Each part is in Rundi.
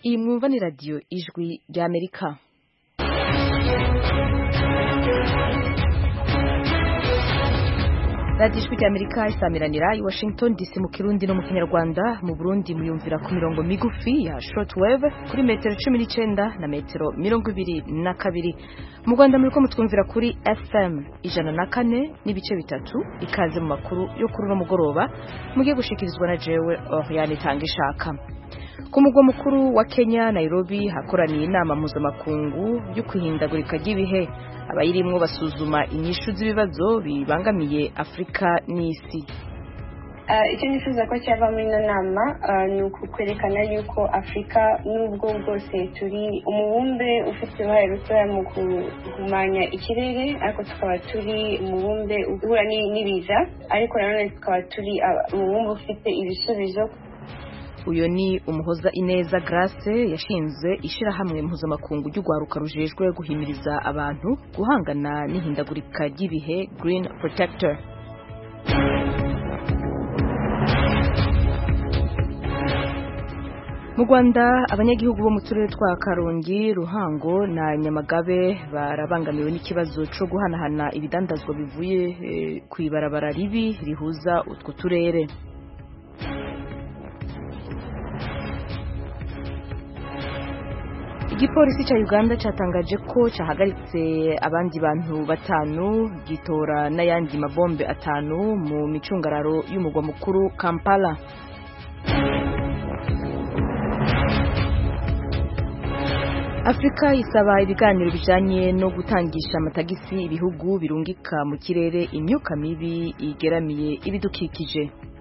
iyi mwumva ni radiyo ijwi ry'amerika radiyo ijwi ry'amerika isamiranira i washington dc mu kirundi no mu kinyarwanda mu burundi muyumvira ku mirongo migufi ya shortwave kuri metero cumi n'icyenda na metero mirongo ibiri na kabiri mu rwanda muri ko mutwumvira kuri fm ijana na kane n'ibice bitatu ikaze mu makuru yo kuri uno mugoroba mugiye gushikirizwa na jewe oriane itanga ishaka ku mugwa mukuru wa kenya nairobi hakoraniye inama mpuzamakungu yo kwihindagurika ry'ibihe abayirimwo basuzuma inyishu z'ibibazo bibangamiye afurika n'isi icyo nifuza ko cyava muri ino nama ni ukwerekana yuko afurika n'ubwo bwose turi umubumbe ufite uruhare rutoya mu guhumanya ikirere ariko tukaba turi umubumbe uhura n'ibiza ariko nanone tukaba turi umubumbe ufite ibisubizo uyu ni umuhoza ineza grace yashinze ishyirahamwe mpuzamakungu ry'urwaruka rujejwe guhimiriza abantu guhangana n'ihindagurika ry'ibihe green protector mu rwanda abanyagihugu bo mu turere twa karongi ruhango na nyamagabe barabangamiwe n'ikibazo cyo guhanahana ibidandazwa bivuye ku ibarabara ribi rihuza utwo turere igipolisi cya uganda cyatangaje ko cyahagaritse abandi bantu batanu gitora n'ayandi mabombe atanu mu micungararo y'umugwa mukuru kampala afurika isaba ibiganiro bijyanye no gutangisha amatagisi ibihugu birungika mu kirere imyuka mibi igeramiye ibidukikije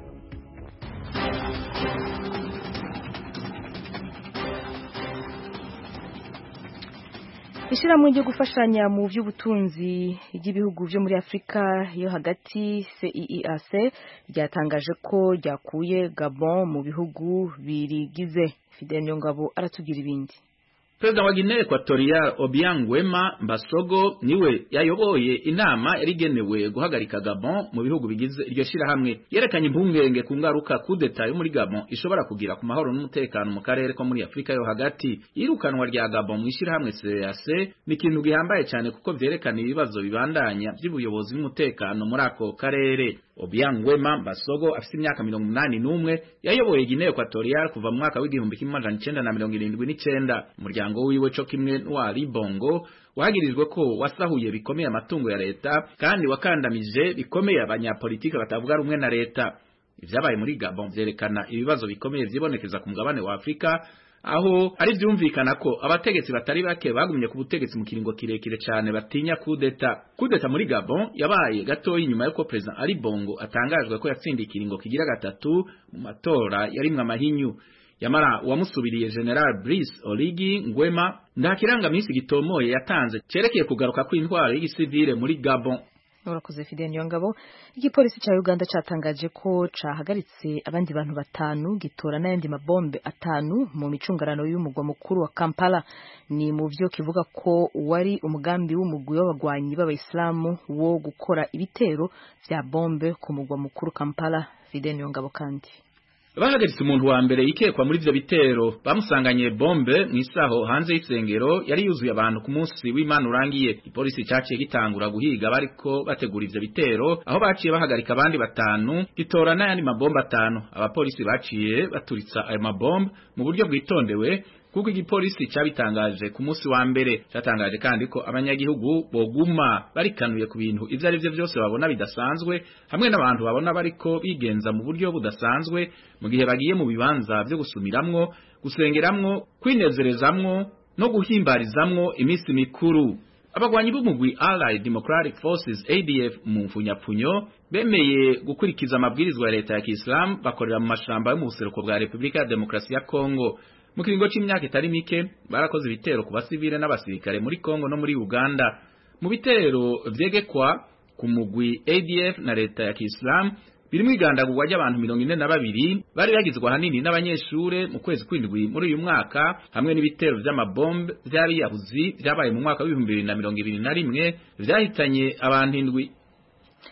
ishyirahamwe ryo gufashanya mu by'ubutunzi ry'ibihugu byo muri afurika yo hagati CEEAC ryatangaje ko ryakuye gabon mu bihugu birigize fidel nyongabo aratugira ibindi Perezida wa Guinea Equatorial Obiang Wema Mbasogo niwe yayoboye inama yarigenewe guhagarika Gabon mu bihugu bigize iryo shirahamwe yerekanye impungenge ku ngaruka kudeta yo muri Gabon ishobora kugira ku mahoro n'umutekano mu karere ko muri Afrika yo hagati irukanwa rya Gabon mu ishirahamwe CEEAC ni ikintu gihambaye cyane kuko vyerekana ibibazo bibandanya by'ubuyobozi n'umutekano muri ako karere Obiang Wema Mbasogo afite imyaka mirongo umunani n'umwe yayoboye Guinea Equatorial kuva mu mwaka w'igihumbi kimwe amajana icenda na mirongo irindwi n'icenda umuryango wiwe co kimwe n'uwa Libongo wagirijwe ko wasahuye bikomeye amatungo ya leta kandi wakandamije bikomeye abanyapolitike batavuga rumwe na leta ivyabaye muri Gabon vyerekana ibibazo bikomeye vyibonekeza ku mugabane wa Afrika aho ari vyumvikana ko abategetsi batari bake bagumye ku butegetsi mu kiringo kirekire cyane batinya kudeta kudeta muri Gabon yabaye gatoyi nyuma yuko president Ali Bongo atangajwe ko yatsindiye ikiringo kigira gatatu mu matora yarimwe amahinyu yamara uwamusubiriye General Brice Oligi Ngwema nta kirangamisi gitomoye yatanze cerekeye kugaruka kw'intwaro y'igisivile muri Gabon urakoze Fidel Nyongabo igipolisi cya Uganda cyatangaje ko cahagaritse abandi bantu batanu gitora n'ayandi mabombe atanu mu micungarano y'umugwa mukuru wa Kampala ni mu byo kivuga ko wari umugambi w'umugwi w'abagwanyi b'abayisilamu wo gukora ibitero vya bombe ku mugwa mukuru Kampala Fidel Nyongabo kandi bahagaritse umuntu wa mbere yikekwa muri ivyo bitero bamusanganye bombe mw'isaho hanze y'isengero yari yuzuye abantu ku munsi w'Imana urangiye ipolisi caciye gitangura guhiga bariko bategura ivyo bitero aho baciye bahagarika abandi batanu gitora n'ayandi mabombe atanu abapolisi baciye baturitsa ayo mabombe mu buryo bwitondewe kuko igipolisi cyabitangaje ku munsi wa mbere cyatangaje kandi ko abanyagihugu boguma barikanuye ku bintu ivyo ari byo byose babona bidasanzwe hamwe n'abantu babona bariko bigenza mu buryo budasanzwe mu gihe bagiye mu bibanza vyo gusumiramwo gusengeramwo kwinezerezamwo no guhimbarizamwo iminsi mikuru abagwanyi b'umugwi Allied Democratic Forces ADF mu mfunyapfunyo bemeye gukurikiza amabwirizwa ya leta ya Kiislamu bakorera mu mashamba yo mu buseruko bwa Republika ya Demokarasi ya Kongo mu kiringo c'imyaka itari mike barakoze ibitero ku basivile n'abasirikare muri Kongo no muri Uganda mu bitero vyegekwa ku mugwi ADF na leta ya Kiislamu birimo igandagurwa ry'abantu mirongo ine na babiri bari bagizwe ahanini n'abanyeshure mu kwezi kw'indwi muri uyu mwaka hamwe n'ibitero vy'amabombe vy'abiyahuzi vyabaye mu mwaka w'ibihumbi bibiri na mirongo ibiri na rimwe vyahitanye abantu indwi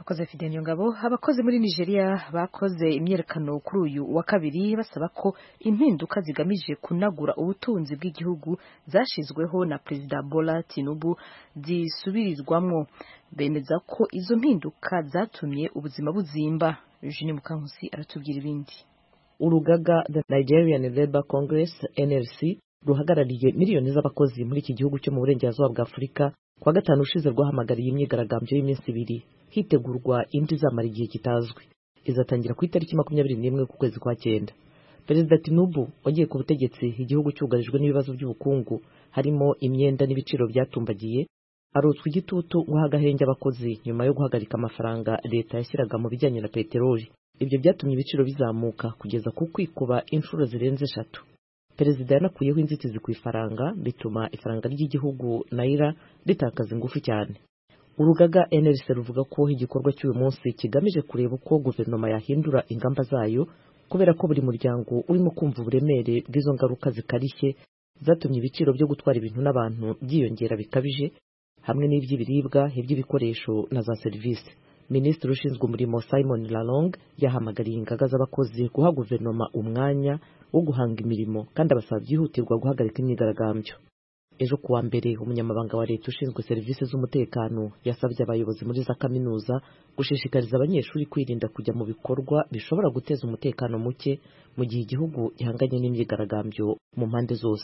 urakoze Fidel Ngabo abakozi muri Nigeria bakoze imyerekano kuri uyu wa kabiri basaba ko impinduka zigamije kunagura ubutunzi bw'igihugu zashizweho na Perezida Bola Tinubu zisubirizwamwo bemeza ko izo mpinduka zatumye ubuzima buzimba Eugene Mukankusi aratubwira ibindi urugaga The Nigerian Labour Congress NLC ruhagarariye miliyoni z'abakozi muri iki gihugu cyo mu burengerazuba bwa Afurika kuwa gatanu ushize rwahamagariye imyigaragambyo y'iminsi ibiri hitegurwa indi izamara igihe kitazwi izatangira ku itariki makumyabiri n'imwe ku kwezi kwa cyenda perezida tinubu wagiye ku butegetsi igihugu cyugarijwe n'ibibazo by'ubukungu harimo imyenda n'ibiciro byatumbagiye arotswa igitutu guha agahenge abakozi nyuma yo guhagarika amafaranga leta yashyiraga mu bijyanye na peteroli ibyo byatumye ibiciro bizamuka kugeza ku kwikuba inshuro zirenze eshatu perezida yanakuyeho inzitizi ku ifaranga bituma ifaranga ry'igihugu nayira ritakaza ingufu cyane urugaga NLC ruvuga ko igikorwa cy'uyu munsi kigamije kureba uko guverinoma yahindura ingamba zayo kubera ko buri muryango urimo kumva uburemere bw'izo ngaruka zikarishye zatumye ibiciro byo gutwara ibintu n'abantu byiyongera bikabije hamwe n'iby'ibiribwa iby'ibikoresho na za serivisi minisitiri ushinzwe umurimo simon lalong yahamagariye ingaga z'abakozi guha guverinoma umwanya wo guhanga imirimo kandi abasaba byihutirwa guhagarika imyigaragambyo ejo kuwa mbere umunyamabanga wa leta ushinzwe serivisi z'umutekano yasabye abayobozi muri za kaminuza gushishikariza abanyeshuri kwirinda kujya mu bikorwa bishobora guteza umutekano muke mu gihe igihugu gihanganye n'imyigaragambyo mu mpande zose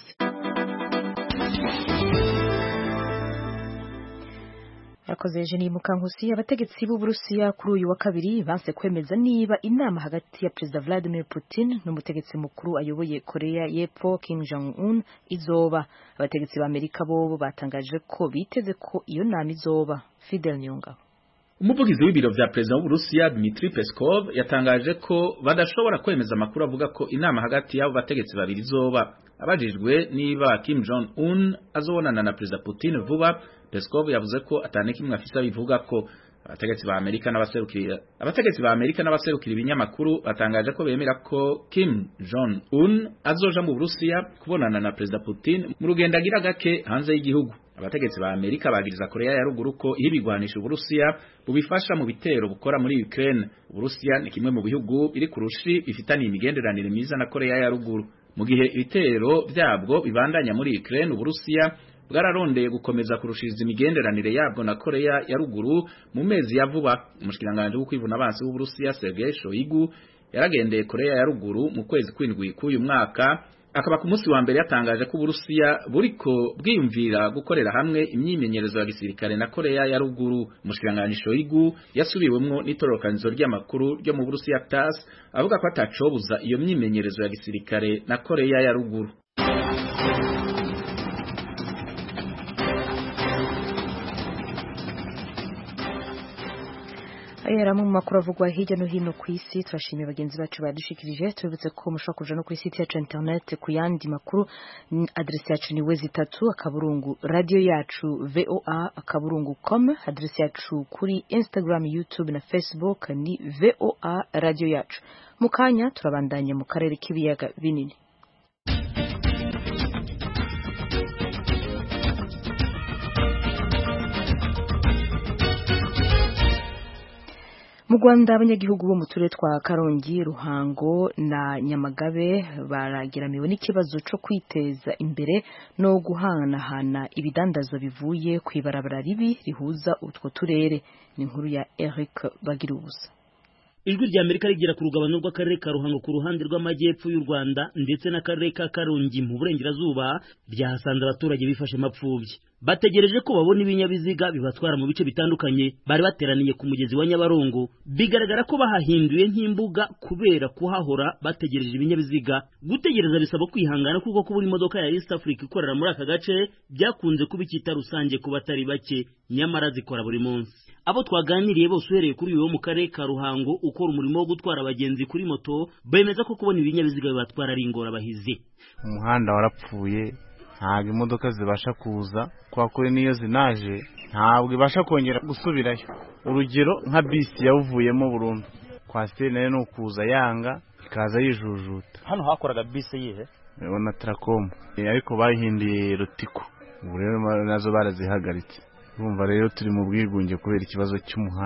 Yakoze Eugenie Mukankusi abategetsi b'Uburusiya kuri uyu wa kabiri banse kwemeza niba inama hagati ya Perezida Vladimir Putin n'umutegetsi mukuru ayoboye Korea y'Epfo Kim Jong Un izoba abategetsi ba Amerika bo batangaje ko biteze ko iyo nama izoba Fidel Nyongabo umuvugizi w'ibiro vya perezida w'Uburusiya Dmitry Peskov yatangaje ko badashobora kwemeza amakuru avuga ko inama hagati y'abo bategetsi babiri izoba abajijwe niba Kim Jong Un azobonana na perezida Putin vuba Peskov yavuze ko atane kimwe afisa bivuga ko abategetsi ba Amerika n'abaserukira abategetsi ba Amerika n'abaserukira ibinyamakuru batangaje ko bemera ko Kim Jong Un azoja mu Burusiya kubonana na perezida Putin mu rugendo agira gake hanze y'igihugu abategetsi ba Amerika bagiriza Korea ya ruguru ko ihibigwanisha Uburusiya bubifasha mu bitero bukora muri Ukraine Uburusiya ni kimwe mu bihugu biri kurushi bifitaniye imigenderanire myiza na Korea ya ruguru mu gihe ibitero byabwo bibandanya muri Ukraine Uburusiya bwararondeye gukomeza kurushiriza imigenderanire yabwo na Korea ya ruguru mu mezi ya vuba umushikiranganje wo kwivuna abansi w'Uburusiya Sergei Shoigu yaragendeye Korea ya ruguru mu kwezi kwindwi k'uyu mwaka akaba ku munsi wa mbere yatangaje ko Uburusiya buriko bwiyumvira gukorera hamwe imyimenyerezo ya gisirikare na Korea ya ruguru umushikiranganje Shoigu yasubiwemwo n'itororokanizo ry'amakuru ryo mu Burusiya TASS avuga ko atacobuza iyo myimenyerezo ya gisirikare na Korea ya ruguru Ayera mu makuru avugwa hirya no hino ku isi turashimiye bagenzi bacu badushikirije tubibutse ko mushobora kuja no kuri site yacu internet ku yandi makuru adresse yacu ni wezi itatu akaburungu radio yacu voa akaburungu com adresse yacu kuri instagram youtube na facebook ni voa radio yacu mu kanya turabandanya mu karere k'ibiyaga binini mu Rwanda abanyagihugu bo mu turere twa Karongi Ruhango na Nyamagabe barageramiwe n'ikibazo cyo kwiteza imbere no guhanahana ibidandazwa bivuye ku ibarabara ribi rihuza utwo turere ni inkuru ya Eric Bagirubusa ijwi rya Amerika rigera ku rugabano rw'akarere ka Ruhango ku ruhande rw'amajyepfo y'u Rwanda ndetse n'akarere ka Karongi mu burengerazuba byahasanze abaturage bifashe mapfubyi bategereje ko babona ibinyabiziga bibatwara mu bice bitandukanye bari bateraniye ku mugezi wa Nyabarongo bigaragara ko bahahinduye nk'imbuga kubera kuhahora bategereje ibinyabiziga gutegereza bisaba kwihangana kuko kubura imodoka ya East Africa ikorera muri aka gace byakunze kuba icyita rusange ku batari bake nyamara zikora buri munsi abo twaganiriye bose uhereye kuri uyu wo mu karere ka Ruhango ukora umurimo wo gutwara abagenzi kuri moto bemeza ko kubona ibinyabiziga bibatwara ari ingorabahizi umuhanda warapfuye ntabwo imodoka zibasha kuza kwa kuri niyo zinaje ntabwo ibasha kongera gusubirayo urugero nka bisi yawuvuyemo burundu kwasiteri nayo ni ukuza yanga ikaza yijujuta hano hakoraga bisi yihe na tarakomu ariko bahinduye rutiko ubu rero nazo barazihagaritse urumva rero turi mu bwigunge kubera ikibazo cy'umuhanda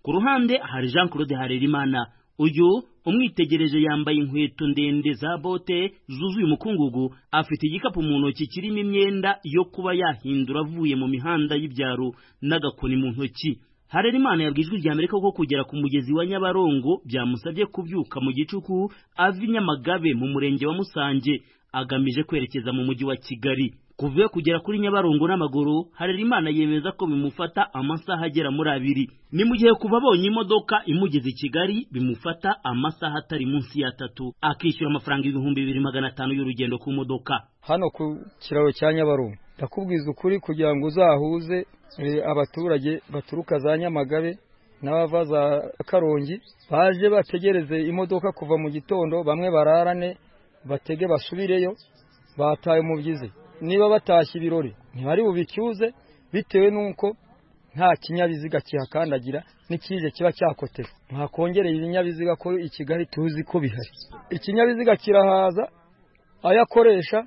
ku ruhande hari Jean Claude Harerimana uyu umwitegereje yambaye inkweto ndende za bote zuzuye umukungugu afite igikapu mu ntoki kirimo imyenda yo kuba yahindura avuye mu mihanda y'ibyaro n'agakoni mu ntoki Harerimana yabwiye ijwi rya Amerika ko kugera ku mugezi wa Nyabarongo byamusabye kubyuka mu gicuku ava i Nyamagabe mu murenge wa Musange agamije kwerekeza mu mujyi wa Kigali kuva iyo kugera kuri Nyabarongo n'amaguru Harerimana yemeza ko bimufata amasaha agera muri abiri ni mu gihe kuva abonye imodoka imugeze i Kigali bimufata amasaha atari munsi ya atatu akishyura amafaranga ibihumbi bibiri magana atanu y'urugendo ku modoka hano ku kiraro cya Nyabarongo ndakubwiza ukuri kugira ngo uzahuze abaturage baturuka za Nyamagabe n'abava za Karongi baje bategereze imodoka kuva mu gitondo bamwe bararane batege basubireyo bataye umubyizi niba batashye ibirori ntibari bubicyuze bitewe n'uko nta kinyabiziga kihakandagira n'ikije kiba cyakotewe ntakongereye ibinyabiziga ko i Kigali tuzi ko bihari ikinyabiziga kirahaza ayo akoresha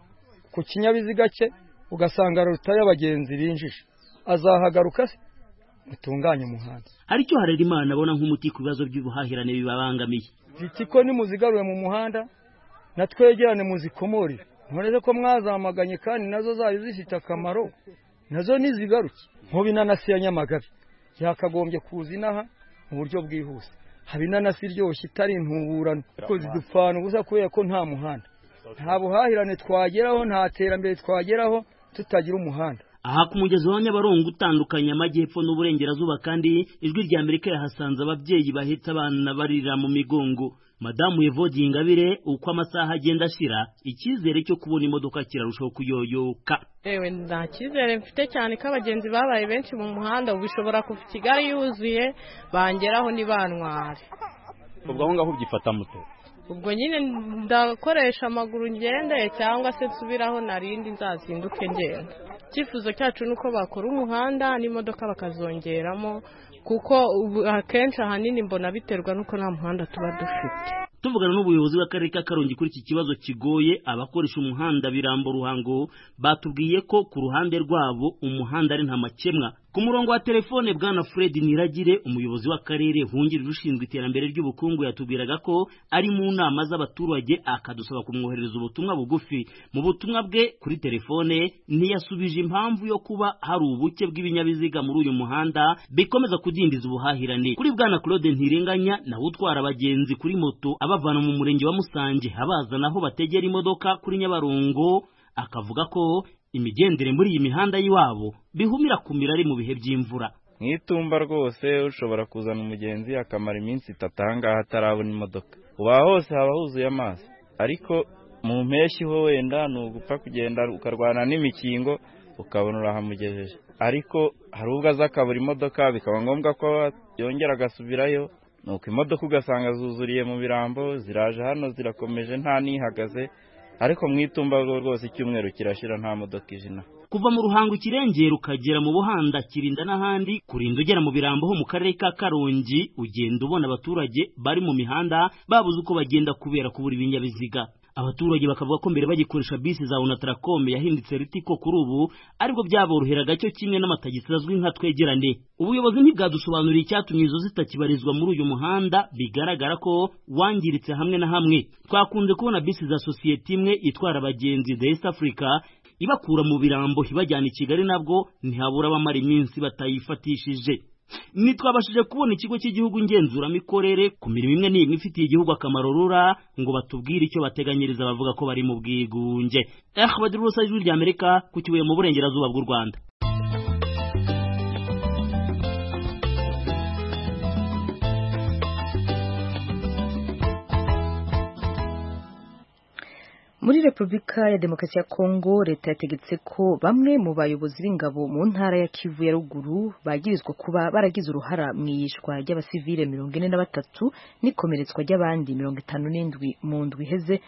ku kinyabiziga cye ugasanga rutaye abagenzi binjije azahagaruka se mutunganye umuhanda aricyo Harerimana abona nk'umuti ku bibazo by'ubuhahirane bibabangamiye bitiko nimuzigaruye mu muhanda na twegerane muzikomorere ntureze ko mwazamaganye kandi nazo zari zifite akamaro nazo nizigaruke nk'ubu inanasi ya nyamagabe yakagombye kuza inaha mu buryo bwihuse haba inanasi iryoshye itari intuburano kuko zidupfana ubusa kubera ko nta muhanda nta buhahirane twageraho nta terambere twageraho tutagira umuhanda aha ku mugezi wa nyabarongo utandukanye amajyepfo n'uburengerazuba kandi ijwi rya amerika yahasanze ababyeyi bahetse abana barira mu migongo madamu Evodi Ingabire uko amasaha agenda ashira icyizere cyo kubona imodoka kirarushaho kuyoyoka ewe nta cyizere mfite cyane ko abagenzi babaye benshi mu muhanda ubu bishobora kuva kigali yuzuye bangeraho ntibantware ubwo aho ngaho ubyifata muto ubwo nyine ndakoresha amaguru ngendeye cyangwa se nsubiraho narindi nzazinduke ngenda icyifuzo cyacu ni uko bakora umuhanda n'imodoka bakazongeramo kuko akenshi ahanini mbona biterwa n'uko nta muhanda tuba dufite tuvugana n'ubuyobozi bw'akarere ka karongi kuri iki kibazo kigoye abakoresha umuhanda birambo ruhango batubwiye ko ku ruhande rwabo umuhanda ari nta makemwa ku murongo wa telefone bwana fred niragire umuyobozi w'akarere wungirije ushinzwe iterambere ry'ubukungu yatubwiraga ko ari mu nama z'abaturage akadusaba kumwoherereza ubutumwa bugufi mu butumwa bwe kuri telefone ntiyasubije impamvu yo kuba hari ubuke bw'ibinyabiziga muri uyu muhanda bikomeza kudindiza ubuhahirane kuri bwana claude ntirenganya nawe utwara abagenzi kuri moto abavana mu murenge wa musange abazana aho bategera imodoka kuri nyabarongo akavuga ko imigendere muri iyi mihanda y'iwabo bihumira kumira ari mu bihe by'imvura mu itumba rwose ushobora kuzana umugenzi akamara iminsi itatu ahangaha atarabona imodoka uba hose haba huzuye amazi ariko mu mpeshyi ho wenda ni ugupfa kugenda ukarwana n'imikingo ukabona urahamugejeje ariko hari ubwo aza akabura imodoka bikaba ngombwa ko yongera agasubirayo nuko imodoka ugasanga zuzuriye mu birambo ziraje hano zirakomeje nta n'ihagaze ariko mu itumba rwose icyumweru kirashira nta modoka ijina kuva mu ruhango ikirengera ukagera mu buhanda kirinda n'ahandi kurinda ugera mu birambo ho mu karere ka karongi ugenda ubona abaturage bari mu mihanda babuze uko bagenda kubera kubura ibinyabiziga abaturage bakavuga ko mbere bagikoresha bisi za unataracom yahindutse ritiko kuri ubu aribwo byaboroheraga cyo kimwe n'amatagisi azwi nka twegerane ubuyobozi ntibwadusobanuriye icyatumye izo zitakibarizwa muri uyu muhanda bigaragara ko wangiritse hamwe na hamwe twakunze kubona bisi za sosiyete imwe itwara abagenzi the east africa ibakura mu birambo ibajyana i kigali nabwo ntihabura abamara iminsi batayifatishije ntitwabashije kubona ikigo cy'igihugu ngenzuramikorere ku mirimo imwe n'imwe ifitiye igihugu akamaro rura ngo batubwire icyo bateganyiriza bavuga ko bari mu bwigunge eh bagira urusa ijwi rya amerika ku kibuye mu burengerazuba bw'u rwanda muri repubulika ya demokarasi ya kongo leta yategetse ko bamwe mu bayobozi b'ingabo mu ntara ya kivu ya ruguru bagirizwa kuba baragize uruhara mu iyishwa ry'abasivile mirongo ine na batatu n'ikomeretswa ry'abandi mirongo itanu n'indwi mu ndwi iheze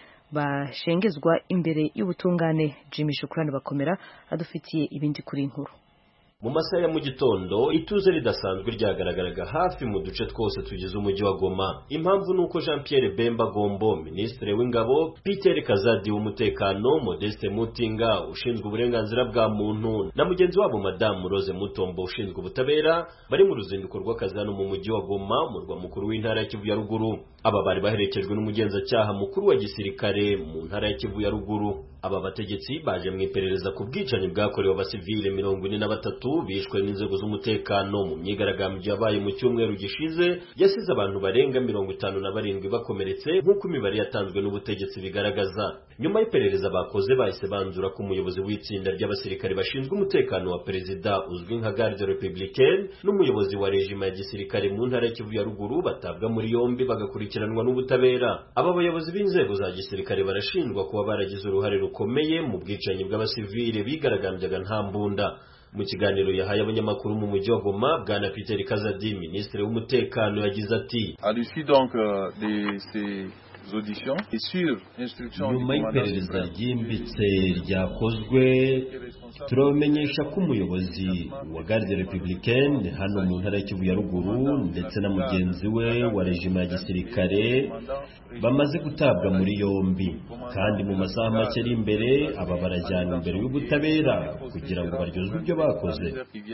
bashengezwa imbere y'ubutungane jimmy shukurani bakomera adufitiye ibindi kuri inkuru mu masaha ya mu gitondo ituze ridasanzwe ryagaragaraga hafi mu duce twose tugize umujyi wa Goma impamvu nuko Jean Pierre Bemba Gombo minisitiri w'ingabo Peter Kazadi w'umutekano Modeste Mutinga ushinzwe uburenganzira bwa muntu na mugenzi wabo Madame Rose Mutombo ushinzwe ubutabera bari mu ruzinduko rw'akazi hano mu mujyi wa Goma murwa mukuru w'intara ya Kivu ya ruguru aba bari baherekejwe n'umugenzacyaha mukuru wa gisirikare mu ntara ya Kivu ya ruguru aba bategetsi baje mu iperereza ku bwicanyi bwakorewe abasivile mirongo ine na batatu bishwe n'inzego z'umutekano mu myigaragambyo yabaye mu cyumweru gishize yasize abantu barenga mirongo itanu na barindwi bakomeretse nk'uko imibare yatanzwe n'ubutegetsi bigaragaza nyuma y'iperereza bakoze bahise banzura ko umuyobozi w'itsinda ry'abasirikare bashinzwe umutekano wa perezida uzwi nka garde republicaine n'umuyobozi wa rejima ya gisirikare mu ntara ya Kivu ya ruguru batabwa muri yombi bagakurikiranwa n'ubutabera aba bayobozi b'inzego za gisirikare barashinjwa kuba baragize uruhare rukomeye mu bwicanyi bw'abasivile bigaragambyaga nta mbunda mu kiganiro yahaye abanyamakuru mu mujyi wa Goma bwana Peter Kazadi minisitiri w'umutekano yagize ati à l'issue donc de ces auditions et sur instruction nyuma y'iperereza ryimbitse ryakozwe turabamenyesha ko umuyobozi wa garde republicaine hano mu ntara y'Ikivu ya ruguru ndetse na mugenzi we wa rejima ya gisirikare bamaze gutabwa muri yombi kandi mu masaha make ari imbere aba barajyana imbere y'ubutabera kugira ngo baryozwe ibyo bakoze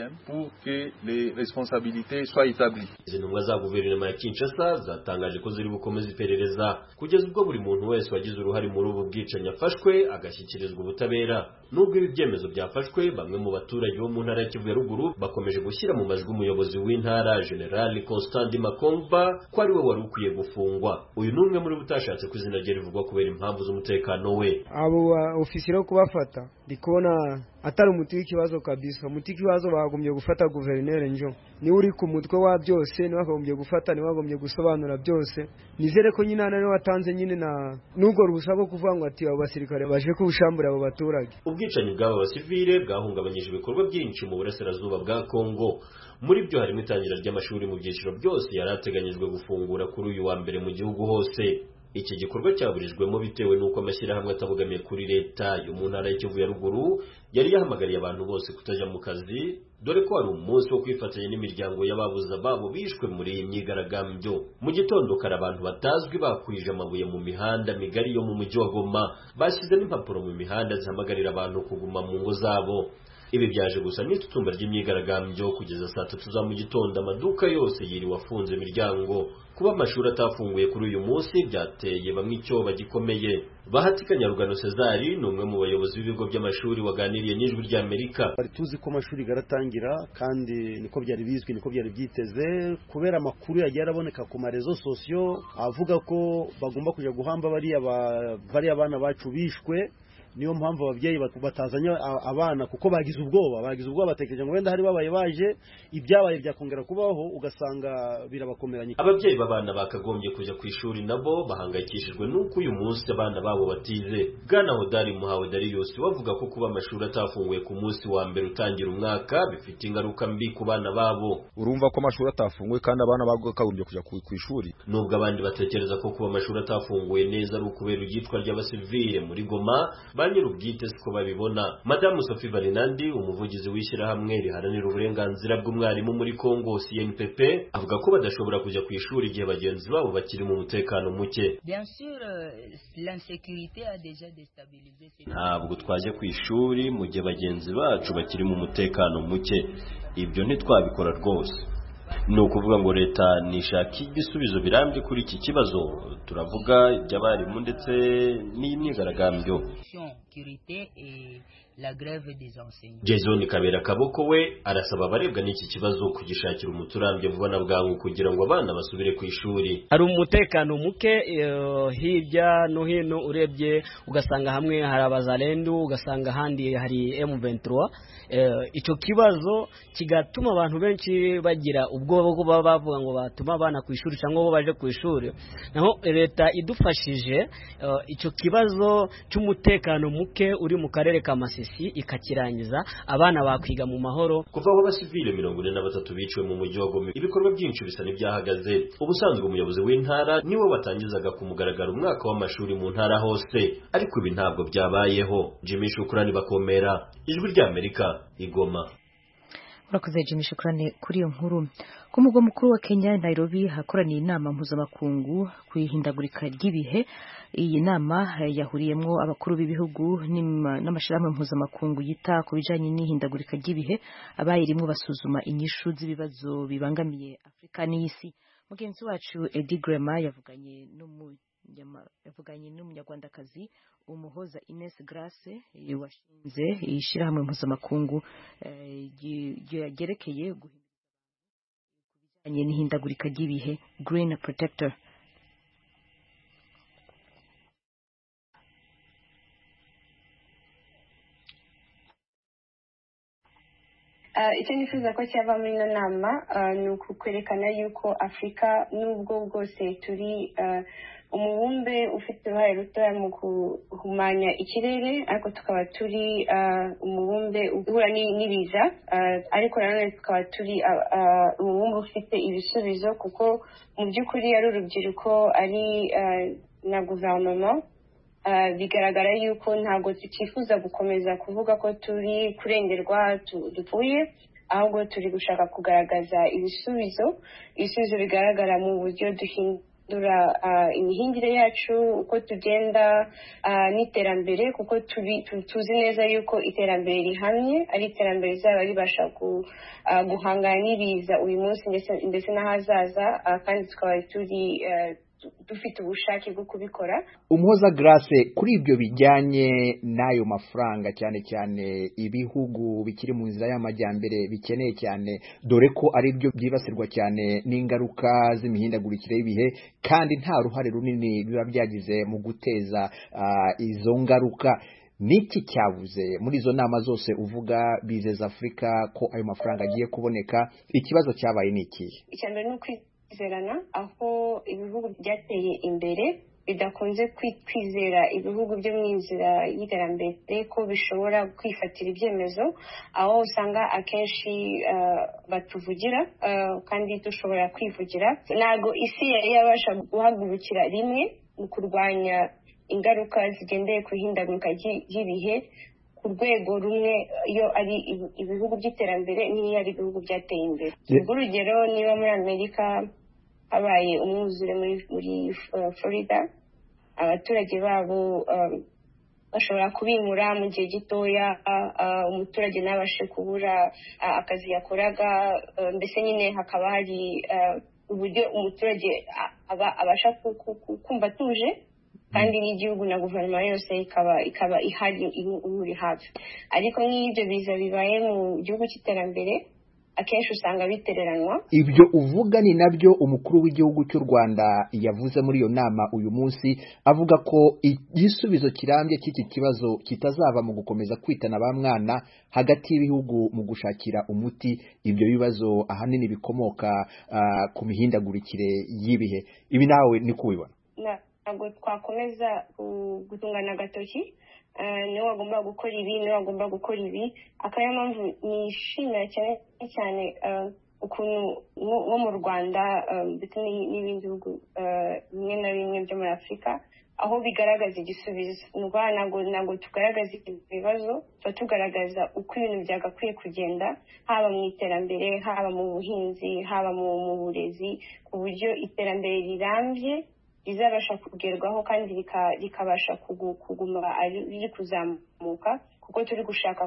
izi ntumwa za guverinoma ya Kinshasa zatangaje ko ziri bukomeza iperereza kugeza ubwo buri muntu wese wagize uruhare muri ubu bwicanyi afashwe agashyikirizwa ubutabera nubwo ibi byemezo byafashwe bamwe mu baturage bo mu ntara ya Kivu ya ruguru bakomeje gushyira mu majwi umuyobozi w'intara General Constant Makomba ko ari we wari ukwiye gufungwa uyu ni umwe muri bo utashatse ko izina rye rivugwa kubera impamvu z'umutekano we abo ofisiye yo kubafata ndi kubona atari umuti w'ikibazo kabisa umuti w'ikibazo bagombye gufata guverineri njo niwe uri ku mutwe wa byose niwe wagombye gufata niwe wagombye gusobanura byose nizere ko nyine niwe watanze nyine na n'ubwo ruhushya rwo kuvuga ngo ati abo basirikare baje kubushambura abo baturage ubwicanyi bw'aba basivile bwahungabanyije ibikorwa byinshi mu burasirazuba bwa kongo muri byo harimo itangira ry'amashuri mu byiciro byose yari ateganyijwe gufungura kuri uyu wa mbere mu gihugu hose iki gikorwa cyaburijwemo bitewe n'uko amashyirahamwe atabogamiye kuri leta yo mu ntara y'Ikivu ya ruguru yari yahamagariye abantu bose kutajya mu kazi dore ko hari umunsi wo kwifatanya n'imiryango y'ababuze ababo bishwe muri iyi myigaragambyo mu gitondo kare abantu batazwi bakwije amabuye mu mihanda migari yo mu mujyi wa Goma bashyize n'impapuro mu mihanda zihamagarira abantu kuguma mu ngo zabo ibi byaje gusa n'itutumba ry'imyigaragambyo kugeza saa tatu za mu gitondo amaduka yose yiriwe afunze imiryango kuba amashuri atafunguye kuri uyu munsi byateye bamwe icyoba gikomeye bahati kanyarugano cezari ni umwe mu bayobozi b'ibigo by'amashuri waganiriye n'ijwi ry'amerika bari tuzi ko amashuri garatangira kandi niko byari bizwi niko byari byiteze kubera amakuru yagiye araboneka ku marezo sosiyo avuga ko bagomba kujya guhamba bariya bana bacu bishwe niyo mpamvu ababyeyi batazanye abana kuko bagize ubwoba bagize ubwoba batekereje ngo wenda hari babaye baje ibyabaye byakongera kubaho ugasanga birabakomeranye ababyeyi b'abana bakagombye kujya ku ishuri nabo bahangayikishijwe n'uko uyu munsi abana babo batize bwana hodari muhawe dariyusi bavuga ko kuba amashuri atafunguye ku munsi wa mbere utangira umwaka bifite ingaruka mbi ku bana babo urumva ko amashuri atafunguye kandi abana bakagombye kujya ku ishuri nubwo abandi batekereza ko kuba amashuri atafunguye neza ari ukubera ibyitwa ry'abasivile muri goma ba nyir'ubwite siko babibona madamu sophie varinandi umuvugizi w'ishyirahamwe riharanira uburenganzira bw'umwarimu muri congo cnpp avuga ko badashobora kujya ku ishuri igihe bagenzi babo bakiri mu mutekano muke ntabwo twajya ku ishuri mu gihe bagenzi bacu bakiri mu mutekano muke ibyo ntitwabikora rwose ni ukuvuga ngo leta nishaka ibisubizo birambye kuri iki kibazo turavuga iby'abarimu ndetse n'imyigaragambyo jason kabera kaboko we arasaba abarebwa n'iki kibazo kugishakira umuti urambye vuba na bwangu kugira ngo abana basubire ku ishuri hari umutekano muke hirya no hino urebye ugasanga hamwe hari abazarendu ugasanga ahandi hari M23 icyo kibazo kigatuma abantu benshi bagira ubwoba bwo baba bavuga ngo batuma abana ku ishuri cyangwa bo baje ku ishuri naho leta idufashije icyo kibazo cy'umutekano muke uri mu karere ka Masisi ikakirangiza abana bakwiga mu mahoro kuva aho abasivile mirongo ine na batatu biciwe mu mujyi wa Goma ibikorwa byinshi bisa n'ibyahagaze ubusanzwe umuyobozi w'intara niwe watangizaga ku mugaragaro umwaka w'amashuri mu ntara hose ariko ibi ntabwo byabayeho Jimmy Shukrani bakomera ijwi ry'Amerika igoma urakoze Jimmy shukrani kuri iyo nkuru ku mugwa mukuru wa Kenya Nairobi hakoraniye inama mpuzamakungu ku ihindagurika ry'ibihe iyi nama yahuriyemo abakuru b'ibihugu n'amashyirahamwe mpuzamakungu yita ku bijyanye n'ihindagurika ry'ibihe abayirimo basuzuma inyishu z'ibibazo bibangamiye Afurika n'isi mugenzi wacu Edi Grema yavuganye yavuganye n'umunyarwandakazi umuhoza Ines Grace washinze ishyirahamwe mpuzamakungu ryerekeye bijyanye n'ihindagurika ry'ibihe Green Protector icyo nifuza ko cyava muri ino nama ni ukwerekana yuko afurika n'ubwo bwose turi umubumbe ufite uruhare rutoya mu guhumanya ikirere ariko tukaba turi umubumbe uhura n'ibiza ariko nanone tukaba turi umubumbe ufite ibisubizo kuko mu by'ukuri ari urubyiruko ari na guverinoma bigaragara yuko ntabwo tukifuza gukomeza kuvuga ko turi kurengerwa dupfuye ahubwo turi gushaka kugaragaza ibisubizo ibisubizo bigaragara mu buryo duhindura imihingire yacu uko tugenda n'iterambere kuko tuzi neza yuko iterambere rihamye ari iterambere rizaba ribasha guhangana n'ibiza uyu munsi ndetse n'ahazaza kandi tukaba turi dufite ubushake bwo kubikora umuhoza grace kuri ibyo bijyanye n'ayo mafaranga cyane cyane ibihugu bikiri mu nzira y'amajyambere bikeneye cyane dore ko ari byo byibasirwa cyane n'ingaruka z'imihindagurikire y'ibihe kandi nta ruhare runini biba byagize mu guteza izo ngaruka niki cyabuze muri izo nama zose uvuga bizeza afurika ko ayo mafaranga agiye kuboneka ikibazo cyabaye ni ikihe icya mbere ni kwizerana aho ibihugu byateye imbere bidakunze kwizera ibihugu byo mu nzira y'iterambere ko bishobora kwifatira ibyemezo aho usanga akenshi batuvugira kandi dushobora kwivugira ntabwo isi yari yabasha guhagurukira rimwe mu kurwanya ingaruka zigendeye ku ihindagurika ry'ibihe ku rwego rumwe iyo ari ibihugu by'iterambere n'iyo ari ibihugu byateye imbere urugero niba muri amerika habaye umwuzure muri florida abaturage babo bashobora kubimura mu gihe gitoya umuturage ntabashe kubura akazi yakoraga mbese nyine hakaba hari uburyo umuturage abasha kumva atuje kandi n'igihugu na guverinoma yose ikaba ikaba ihari imuri hafi ariko nk'iyo ibyo biza bibaye mu gihugu cy'iterambere akenshi usanga bitereranwa ibyo uvuga ni nabyo umukuru w'igihugu cy'u rwanda yavuze muri iyo nama uyu munsi avuga ko igisubizo kirambye cy'iki kibazo kitazava mu gukomeza kwitana ba mwana hagati y'ibihugu mu gushakira umuti ibyo bibazo ahanini bikomoka ku mihindagurikire y'ibihe ibi nawe ni kubibona ntabwo twakomeza gutungana agatoki niwe wagomba gukora ibi niwe wagomba gukora ibi akaba ariyo mpamvu nishimira cyane cyane ukuntu nko mu rwanda ndetse n'ibindi bihugu bimwe na bimwe byo muri afurika aho bigaragaza igisubizo ni ukuvuga ntabwo ntabwo tugaragaza ibibazo tuba tugaragaza uko ibintu byagakwiye kugenda haba mu iterambere haba mu buhinzi haba mu burezi ku buryo iterambere rirambye rizabasha kugerwaho kandi rikabasha kuguma riri kuzamuka kuko turi gushaka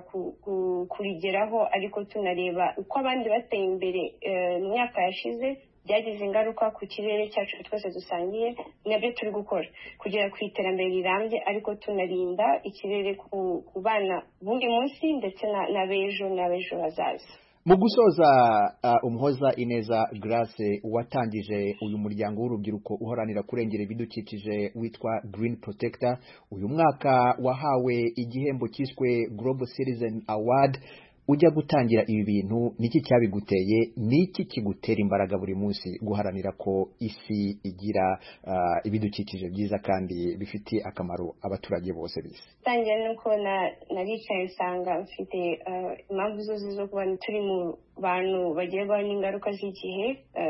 kurigeraho ariko tunareba uko abandi bateye imbere mu myaka yashize byagize ingaruka ku kirere cyacu twese dusangiye nabyo turi gukora kugera ku iterambere rirambye ariko tunarinda ikirere ku bana b'uyu munsi ndetse n'abejo n'abejo hazaza mu gusoza umuhoza ineza grace watangije uyu muryango w'urubyiruko uharanira kurengera ibidukikije witwa green protector uyu mwaka wahawe igihembo cyiswe global citizen award ujya gutangira ibi bintu niki cyabiguteye niki kigutera imbaraga buri munsi guharanira ko isi igira ibidukikije byiza kandi bifitiye akamaro abaturage bose bisi tangira nuko naricaye nsanga mfite impamvu zose zo kuba turi mu bantu bagerwaho n'ingaruka z'igihe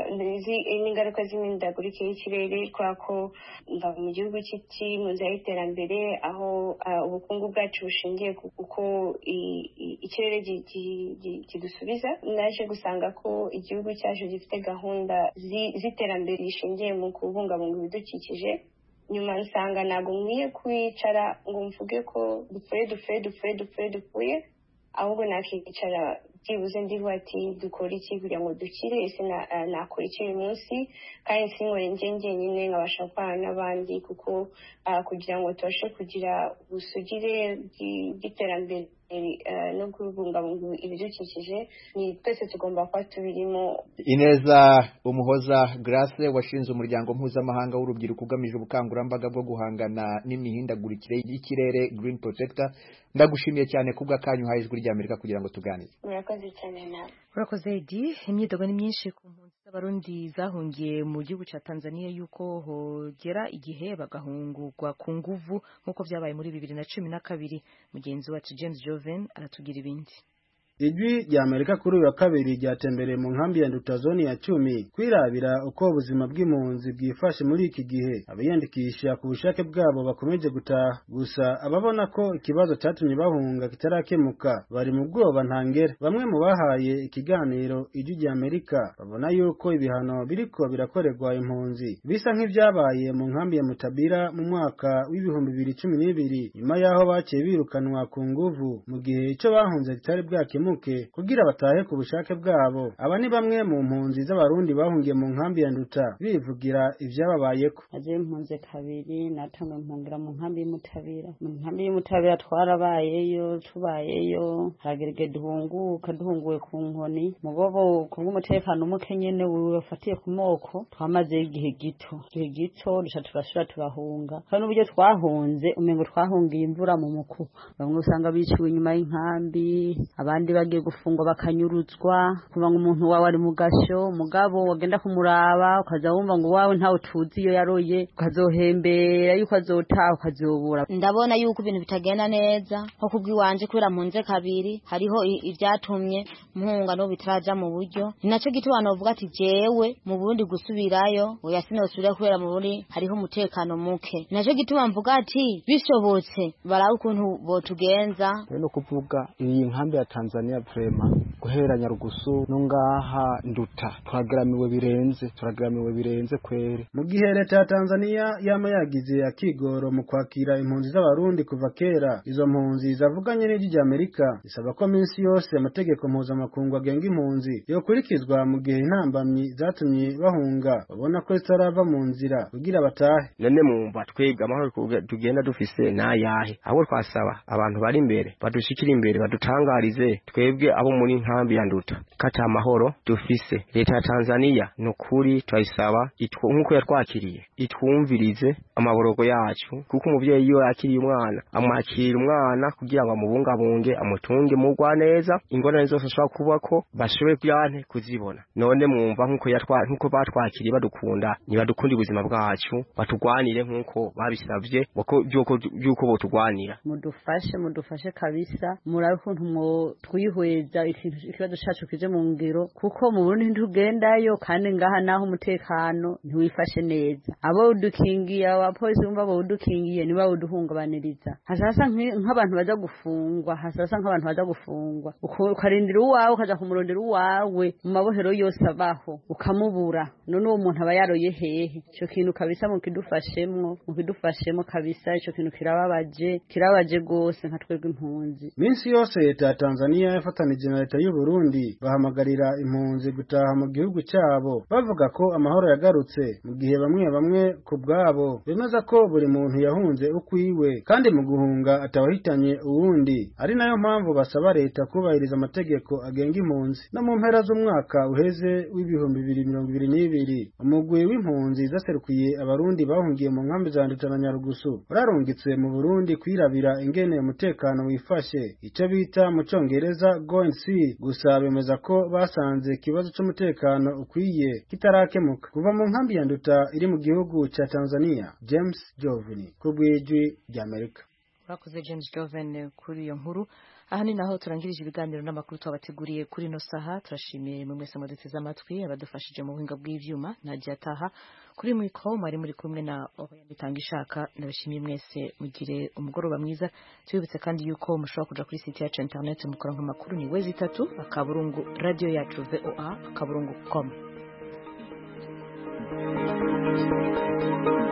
n'ingaruka z'imihindagurikire y'ikirere kubera ko mva mu gihugu kiri mu nzira y'iterambere aho ubukungu bwacu bushingiye ku uko ikirere kidusubiza naje gusanga ko igihugu cyacu gifite gahunda z'iterambere rishingiye mu kubungabunga ibidukikije nyuma nsanga ntabwo nkwiye kwicara ngo mvuge ko dupfuye dupfuye dupfuye dupfuye dupfuye ahubwo nakicara byibuze ndiho ati dukora iki kugira ngo dukire ese nakora iki uyu munsi kandi sinkore njye njyenyine nkabasha gukorana n'abandi kuko kugira ngo tubashe kugira ubusugire bw'iterambere no kubungabunga ibidukikije ni twese tugomba kuba tubirimo ineza umuhoza grace washinze umuryango mpuzamahanga w'urubyiruko ugamije ubukangurambaga bwo guhangana n'imihindagurikire y'ikirere green protector ndagushimiye cyane kubw'akanyu uhaye ijwi ry'amerika kugira ngo tuganire murakoze cyane nawe urakoze edi imyidogo ni myinshi ku mpunzi z'abarundi zahungiye mu gihugu cya tanzania yuko hogera igihe bagahungurwa ku nguvu nk'uko byabaye muri bibiri na cumi na kabiri mugenzi wacu james joven aratugira ibindi ijwi rya amerika kuri uyu wa kabiri ryatembereye mu nkambi ya ndutazoni ya cumi kwirabira uko ubuzima bw'impunzi bwifashe muri iki gihe abiyandikisha ku bushake bwabo bakomeje gutaha gusa ababona ko ikibazo cyatumye bahunga kitarakemuka bari mu bwoba ntangere bamwe mu bahaye ikiganiro ijwi rya amerika babona yuko ibihano biriko birakorerwa impunzi bisa nk'ibyabaye mu nkambi ya mutabira mu mwaka w'ibihumbi bibiri cumi n'ibiri nyuma y'aho baciye birukanwa ku nguvu mu gihe icyo bahunze kitari bwakemuka kugira batahe ku bushake bwabo aba ni bamwe mu mpunzi z'abarundi bahungiye mu nkambi ya nduta bivugira ibyababayeko aje mpunze kabiri natamwe mpungira mu nkambi y'umutabira mu nkambi y'umutabira twarabayeyo tubayeyo haragerege duhunguka duhunguwe ku nkoni mugobo kubw'umutekano muke nyene wafatiye ku moko twamazeyo igihe gito igihe gito duca turasubira turahunga kandi n'uburyo twahunze umengo twahungiye imvura mu mukuba bamwe usanga biciwe inyuma y'inkambi abandi bagiye gufungwa bakanyuruzwa kuva ngo umuntu wawe ari mu gasho mugabo wagenda kumuraba ukaza wumva ngo wawe ntawe tuzi iyo yaroye ukazohembera yuko azotaha ukazobura ndabona yuko ibintu bitagenda neza nko kubw'iwanje kubera mpunze kabiri hariho ibyatumye mpunga no bitaraja mu buryo ni nacyo gituma novuga ati jewe mu burundi gusubirayo oya sinosubira kubera mu burundi hariho umutekano muke ni nacyo gituma mvuga ati bishobotse barabe ukuntu botugenza no kuvuga iyi nkambi ya Tanzania vrema guhera Nyarugusu no ngaha nduta turageramiwe birenze turageramiwe birenze kwere mu gihe leta ya Tanzania yama yagize akigoro mu kwakira impunzi z'abarundi kuva kera izo mpunzi zavuganye n'ijwi rya Amerika isaba ko minsi yose amategeko mpuzamakungu agenga impunzi yokurikizwa mu gihe intambamyi zatumye bahunga babona ko zitarava mu nzira kugira batahe none mumva twebwe amahoro tugenda dufise nayahe ahubwo twasaba abantu bari imbere badushikira imbere badutangarize twebwe abo muri nkambi ya nduta kata amahoro dufise leta ya Tanzania nukuri turayisaba nkuko yatwakiriye itwumvirize amaborogo yacu kuko umuvyeyi iyo yakiriye umwana amwakira umwana kugira ngo amubungabunge amutunge mugwa neza ingorane zose ashobora kubako bashobore kuyante kuzibona none mwumva nkuko yatwa nkuko batwakiriye badukunda nibadukunda ubuzima bwacu batugwanire nkuko babisavye byuko botugwanira mudufashe mudufashe kabisa murabe ukuntu mwo twihweza ikibazo cacu kije mu ngiro kuko mu Burundi ntugendayo kandi ngaha naho umutekano ntiwifashe neza abo udukingiye abapolisi bumva bo udukingiye niba uduhungabaniriza hasasa nk'abantu baza gufungwa hasasa nk'abantu baza gufungwa ukarindira uwawe ukaja kumurondera uwawe mu mabohero yose abaho ukamubura none uwo muntu aba yaroye hehe ico kintu kabisa mukidufashemwo mukidufashemwo kabisa ico kintu kirababaje kirababaje gose nka twebwe impunzi minsi yose leta ya Tanzania yafatanije na leta y'u Burundi bahamagarira impunzi gutaha mu gihugu cyabo bavuga ko amahoro yagarutse mu gihe bamwe bamwe ku bwabo bemeza ko buri muntu yahunze ukwiwe kandi mu guhunga atawahitanye uwundi ari nayo mpamvu basaba leta kubahiriza amategeko agenga impunzi no mu mpera z'umwaka uheze w'ibihumbi bibiri mirongo ibiri n'ibiri umugwi w'impunzi zaserukiye abarundi bahungiye mu nkambi za Nduta na Nyarugusu urarungitse mu Burundi kwirabira ingene umutekano wifashe icyo bita mu cyongereza go and see gusa bemeza ko basanze ikibazo cy'umutekano ukwiye kitarakemuka kuva mu nkambi ya Nduta iri mu gihugu cya Tanzania James Jovini ku bw'ijwi ry'Amerika urakoze James Joven kuri iyo nkuru aha ni naho turangirije ibiganiro n'amakuru twabateguriye kuri ino saha turashimiye mwe mwese muduteze amatwi abadufashije mu buhinga bw'ivyuma nagiye ataha kuri mwiko mwari muri kumwe na Oriane bitanga ishaka ndabashimiye mwese mugire umugoroba mwiza tubibutse kandi yuko mushobora kuja kuri site yacu internet mukora nk'amakuru ni wezi itatu akaburungu radio yacu voa akaburungu com Thank you.